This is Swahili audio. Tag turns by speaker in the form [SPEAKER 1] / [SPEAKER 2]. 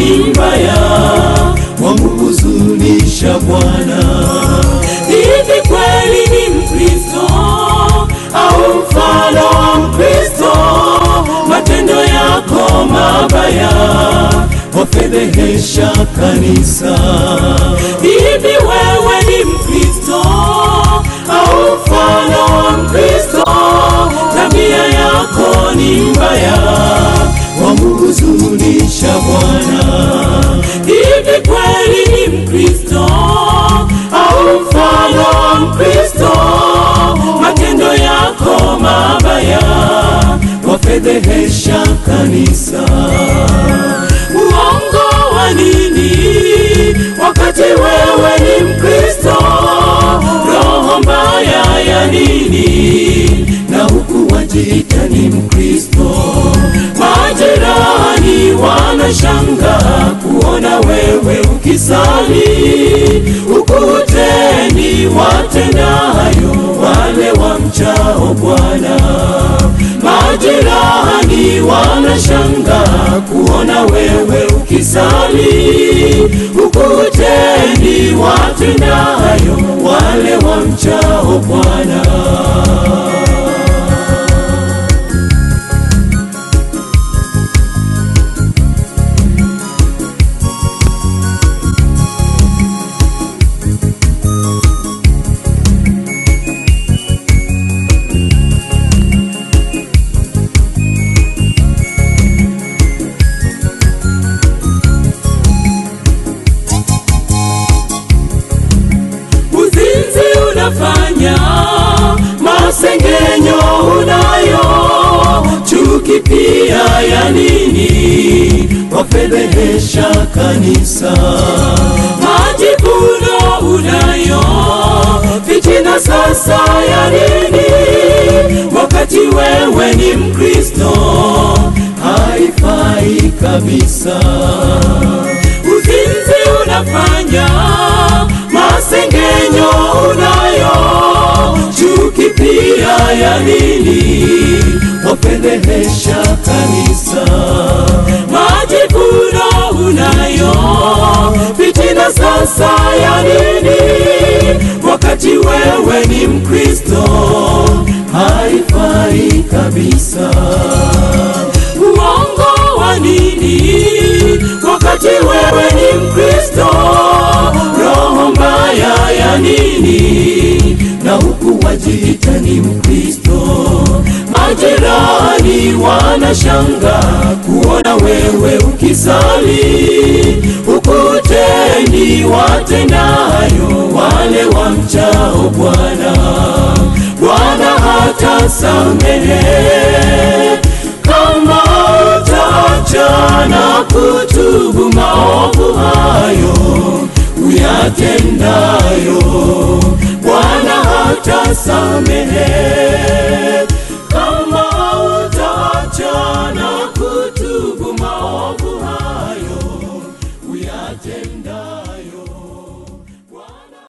[SPEAKER 1] ni mbaya, wamuhuzunisha Bwana. Hivi kweli ni Mkristo au mfano wa Mkristo? Matendo yako mabaya wafedhehesha kanisa. Hivi wewe ni Mkristo au mfano wa Mkristo? Tabia yako ni mbaya, wamuhuzunisha Bwana. Hivi kweli ni Mkristo au mfano wa Mkristo? Matendo yako mabaya wafedhehesha kanisa. Uongo wa nini wakati wewe ni Mkristo? Roho mbaya ya nini na huku wajiita ni Mkristo? Majirani wanashangaa kuona wewe ukisali, ukutendi watendayo wale wamchao Bwana. Majirani wanashangaa kuona wewe ukisali, ukutendi watendayo wale wamchao Bwana. Uzinzi unafanya, masengenyo unayo, chuki pia ya nini? Wafedhehesha kanisa. Majivuno unayo, fitina sasa ya nini? Wakati wewe ni Mkristo, haifai kabisa. Uzinzi unafanya, masengenyo unayo, chuki pia ya nini? Wapendehesha kanisa. Majivuno unayo, fitina sasa ya nini? Wakati wewe ni Mkristo, haifai kabisa. Uongo wa nini wakati wewe ni Mkristo? Roho mbaya ya nini na huku wajiita ni Mkristo? Majirani wanashangaa kuona wewe ukisali, ukutendi watendayo wale wamchao Bwana. Bwana hata samehe kama utaacha na kutubu maovu hayo uyatendayo, Bwana hata samehe.